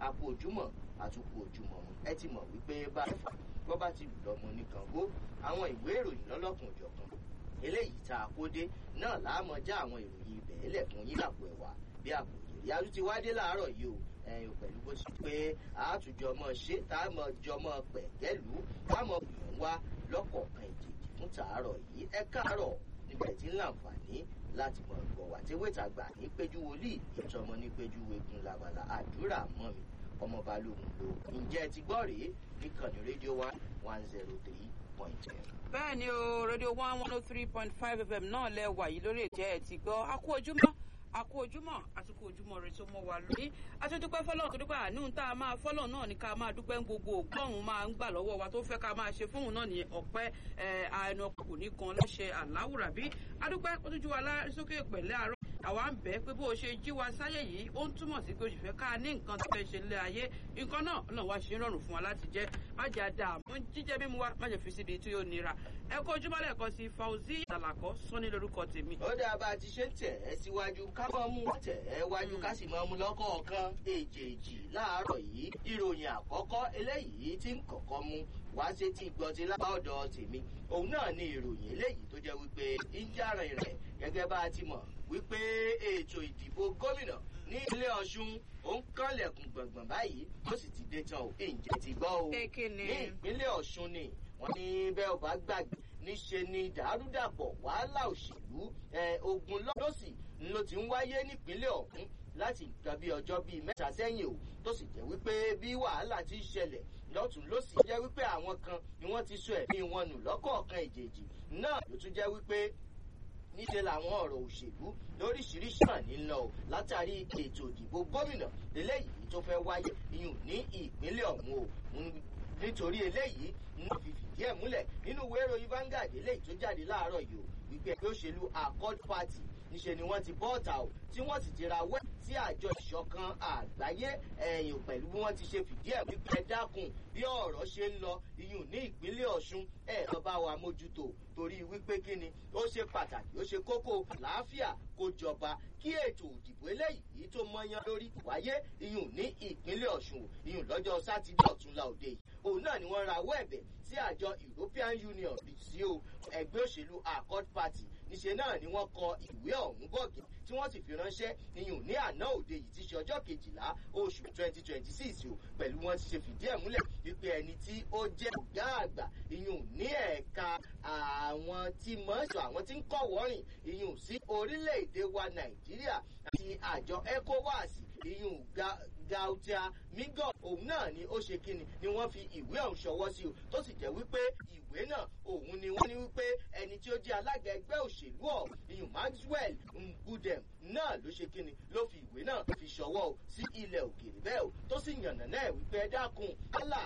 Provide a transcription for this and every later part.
àpò ojúmọ́ àtúkù ojúmọ́ ẹ ti mọ̀ wípé bá ẹ̀fà bọ́ bá ti lù lọ́mọ nìkan gbó àwọn ìwé ìròyìn lọ́lọ́kùn òjọ̀kan eléyìí tá a kó dé náà láàmọ́ já àwọn ìròyìn ibẹ̀ ẹlẹ̀ fún yín àpò ẹ̀wà bí àpò ìyẹ̀rí arú ti wá dé láàárọ̀ yìí o ẹ̀yìn pẹ̀lú bó ti pé àtúnjọ mọ́ ṣe tá a mọ̀ jọ mọ́ pẹ̀kẹ́lú tá a mọ̀ gbìyànjú wá lọ́kọ̀ọ̀kan ìjèjì fún tàárọ̀ yìí ẹ káàárọ̀ níbẹ̀ tí ń láǹfààní láti mọ̀ gbọ̀ wá tí wẹ́tà gbà ní péjú wòlíì ìtọ́mọ ní péjú wegun labala àdúrà mọ́ mi ọmọ balógun ló ǹjẹ́ ti gbọ́ rèé níkànnì rédíò one one zero three point ten. bẹ́ẹ̀ ni o rédíò one one oh three point five fm náà lẹ wà yìí lórí ètò ẹ̀ ti gbọ́ a kú ojúmọ́ a kú ojúmọ́ àtúkú ojúmọ́ rẹ tó mọ́ wa lórí àtúndúpẹ́ fọlọ́run tó dúpẹ́ àánú tá a máa fọlọ́run náà ní ká máa dúpẹ́ ń gbogbo ògbọ́n máa ń gbà lọ́wọ́ wa tó fẹ́ ká máa ṣe fóun náà ní ọ̀pẹ́ àánú kò ní kan lọ́ṣẹ àláwùrà bí adúpẹ́ ó tún jú wa sókè pẹ̀lẹ́ àárọ̀ àwa ń bẹ́ẹ̀ pé bó o ṣe jí wa sáyé yìí ó ń túmọ̀ sí pé o sì fẹ́ ká ní nǹkan tó fẹ́ ṣe lé ayé nǹkan náà ọlọ́run wá ṣe ń rọrùn fún wa láti jẹ́ má jẹ́ àdààmú jíjẹ́ mímu wa má jẹ́ fi síbi tí yóò nira ẹ kó ojúmọ́ lẹ́ẹ̀kan sí fauzi àlàkọ́ sọ́ni lórúkọ tèmi. ó dáa bá a ti ṣe ń tẹ̀ ẹ́ síwájú ká mọ́ mú tẹ̀ ẹ́ wájú ká sì mọ́ mú lọ́kọ̀ọ̀kan èjèèjì láàárọ̀ yìí ìròyìn àkọ́kọ́ eléyìí tí ń kọ̀kọ́ mú wá sí ti gbọ́ ti lápá ọ̀dọ̀ tèmi òun náà ni ìròyìn eléyìí tó jẹ́ wípé ń járìn rẹ̀ gẹ́gẹ́ bá a ti mọ̀ wípé ètò ìdìbò gómìnà ní ilé ọ̀ṣun ó ń kànlẹ̀kùn gbọ̀ngbọ̀n báyìí ó sì ti dé tán o ǹjẹ́ ti gbọ́ o ní ìpínlẹ̀ ọ̀ṣun ni wọ́n ní bẹ́ẹ̀ ò bá gbàgbé níṣe ni dàrúdàpọ̀ wàhálà òṣèlú ogun lọ́dọ̀sì ló ti ń wáyé nípínlẹ̀ ọ̀hún láti nǹkan bí ọjọ́ bíi mẹ́ta sẹ́yìn o tó sì jẹ́ wípé bí wàhálà ti ń ṣẹlẹ̀ lọ́tún lọ́sì jẹ́ wípé àwọn kan ni wọ́n ti sọ ẹ̀mí wọn nù lọ́kọ̀ọ̀kan ìjèjì náà ló tún jẹ́ wípé níṣe làwọn ọ̀rọ̀ òṣèlú lóríṣiríṣi hàn nílọ o látàrí ètò ìdìbò gómìnà eléyìí tó fẹ́ wáyé iyùn ní ìpínlẹ̀ ọ̀hún o nítorí eléyìí ní fi fìdí ẹ̀ múlẹ̀ nínú ìwé ìròyìn Vanguard eléyìí tó jáde láàárọ̀ yìí o wípé ẹgbẹ́ òṣèlú Accord Party níṣe ni wọ́n ti bọ́ ọ̀tà o tí wọ́n sì ti ra wẹ́ sí àjọ ìṣọ̀kan àgbáyé ẹ̀yìn pẹ̀lú bí wọ́n ti ṣe fìdí ẹ̀ wípé ẹ dákun bí ọ̀rọ̀ ṣe ń lọ iyùn ní ìpínlẹ̀ Ọ̀ṣun ẹ̀ lọ bá wa mójútó torí wípé kí ni ó ṣe pàtàkì ó ṣe kókó làáfíà kó jọba kí ètò òdìbò eléyìí tó mọyán lórí wáyé iyùn ní ìpínlẹ̀ Ọ̀ṣun iyùn lọ́jọ́ sátidé ọ̀túnla òde yìí òun náà ni wọ́n rawọ́ ẹ̀bẹ̀ sí àjọ European Union sí o ẹgbẹ́ òṣèlú Accord Party níṣe náà ni wọ́n kọ ìwé ọ̀hún bọ̀gì tí wọ́n sì fi ránṣẹ́ iyùn ní àná òde yìí ti ṣe ọjọ́ kejìlá oṣù twenty twenty six o pẹ̀lú wọn ti ṣe fìdí ẹ̀ múlẹ̀ wípé ẹni tí ó jẹ́ ọ̀gá àgbà iyùn ní ẹ̀ka àwọn tí mọ́ṣọ́ àwọn tí ń kọ̀ wọ́rìn iyùn sí orílẹ̀-èdè wa Nàìjíríà àti àjọ ECOWAS iyùn Gautia Migo òun náà ni ó ṣe kíni ni wọ́n fi ìwé ọ̀hún ṣọwọ́ sí o tó sì jẹ́ wípé ìwé náà òun ni wọ́n ní wípé ẹni tí ó jẹ́ alága ẹgbẹ́ òṣèlú ọ̀hún iyùn Maxwell Ngudem náà ló ṣe kíni ló fi ìwé náà fi ṣọwọ́ o sí ilẹ̀ òkèèrè bẹ́ẹ̀ o tó sì yànnà náà wípé ẹ dákun kálà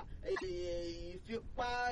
ìfipá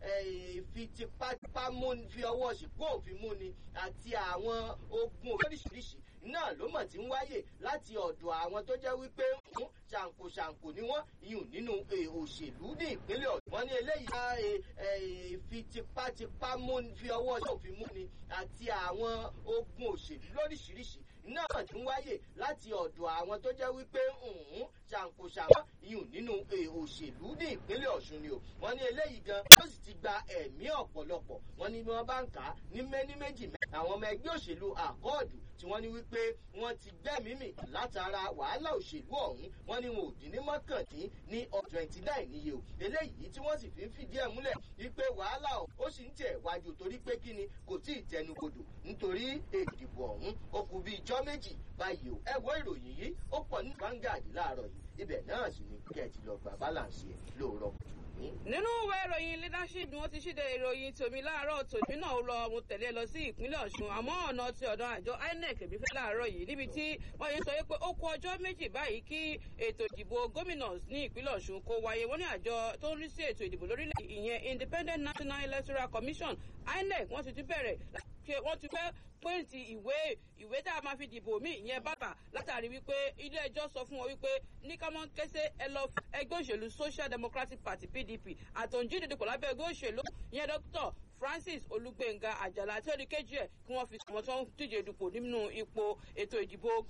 ìfitipátipá fi ọwọ́ ṣìkú òfin mú ni àti àwọn ogun oríṣiríṣi náà ló mọ̀ tí ń wáyè láti ọ̀dọ̀ àwọn tó jẹ́ wípé ń ṣàǹkóṣàǹkó ni wọ́n yùn nínú òṣèlú ní ìpínlẹ̀ ọ̀dọ̀ wọn ní eléyìí bá fi tipátipá fi ọwọ́ ṣòfin mú ni àti àwọn ogun òṣèlú lóríṣiríṣi náà tí ń wáyè láti ọ̀dọ̀ àwọn tó jẹ́ wípé ń ṣàǹkóṣàǹkó yùn nínú òṣèlú ní ìpínlẹ̀ ọ̀ṣun ni o wọ́n ní eléyìí gan ló sì ti gba ẹ̀mí ọ̀pọ̀lọpọ̀ wọ́n ní wọ́n bá ń kà á ní mẹ́ní méjì mẹ́ àwọn ọmọ ẹgbẹ́ òṣèlú àkọọ̀dù tí wọ́n ní wípé wọ́n ti gbẹ́mímì látara wàhálà òṣèlú ọ̀hún wọ́n ní wọn ò dín ní mọ́kàndín ní twenty nine níye o eléyìí tí wọ́n sì fi ń fìdí ẹ̀ múlẹ̀ wípé wàhálà ó sì ń tẹ̀ wájú torí pé kí ni kò tí ì tẹnubodò nítorí ìdìbò ọ̀hún ó kù bí ijọ́ méjì báyìí o ẹ wo ìròyìn yìí ó pọ̀ ní Vanguard láàárọ̀ yìí ibẹ̀ náà sì ni kẹ́ ẹ ti lọ gbà balance ẹ̀ lóòrọ̀ kùtù nínú ìwé ìròyìn leadership ni wọ́n ti ṣíde ìròyìn tòmí láàárọ̀ tòmí náà lọ mo tẹ̀lé lọ sí ìpínlẹ̀ ọ̀ṣun àmọ́ ọ̀nà ti ọ̀dọ̀ àjọ inec èmi fẹ́ láàárọ̀ yìí níbi tí wọ́n yẹn sọ pé ó kù ọjọ́ méjì báyìí kí ètò ìdìbò gómìnà ní ìpínlẹ̀ ọ̀ṣun kó wáyé wọ́n ní àjọ tó ń rí sí ètò ìdìbò lórílẹ̀ ìyẹn independent national electoral commission inec wọ́n ti tún bẹ̀rẹ̀ wọ́n ti fẹ́ pẹ́ǹtì ìwé ìwé tá a máa fi dìbò míì ìyẹn bàbà látàrí wípé ilé ẹjọ́ sọ fún wọn wípé ní ká mọ́ kẹ́sẹ́ ẹ lọ ẹgbẹ́ òṣèlú social democratic party pdp àtọ̀njí dídìpọ̀ lábẹ́ ẹgbẹ́ òṣèlú ìyẹn dr francis olùgbẹ̀ngà àjàlá tí ó di kejì ẹ̀ kí wọ́n fi ọmọ tó ń díje dupò nínú ipò ètò ìdìbò